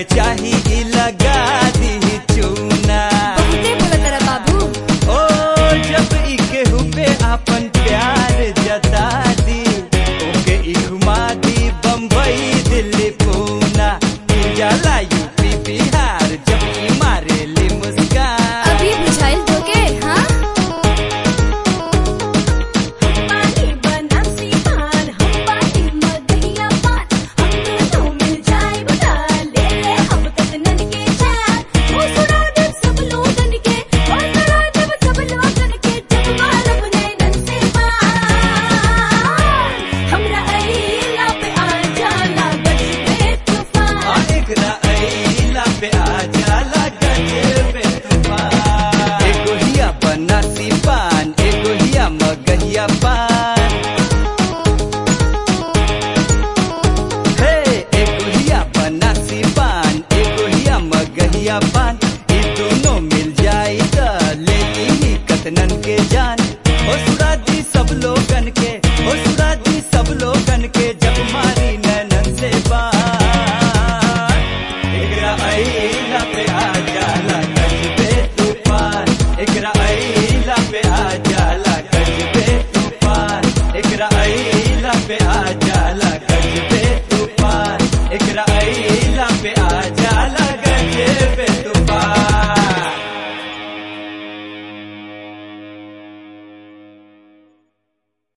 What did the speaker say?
के चाही ई लगा दी चूना बहुते बोला तेरा बाबू ओ जब ई केहू पे आपन प्यार जता दी ओके ई घुमा दी बम्बई दिल्ली पूना ई जाला यूपी बिहार जब ई मारे ली मुस्कान अभी बुझाइल तोके हाँ पानी बनासी पान हम पानी मगहिया पान हम दोनों मिल जाए बता ले ले हम कतनन के चार ओ सुना दे सब लोगन के ओ सुना दे सब लोगन के जब मालूम नैनन से पार हमरा अलीला पे आ जाला गज पे तूफान एकरा अइला पे आ जाला गजबे तूफान एगो हिया बनासी पान एगो हिया मगहिया पान हे एगो हिया बनासी पान एगो हिया मगहिया पान ई दोनों मिल जाई त ले ली कतनन के जान हो सुरा दी सब लोगन के हो सुरा दी सब लोगन के जब मारी नैनन से बार एकरा अइला पे आ जाला गजबे तूफान एकरा अइला पे आ जाला गजबे तूफान एकरा अइला पे आ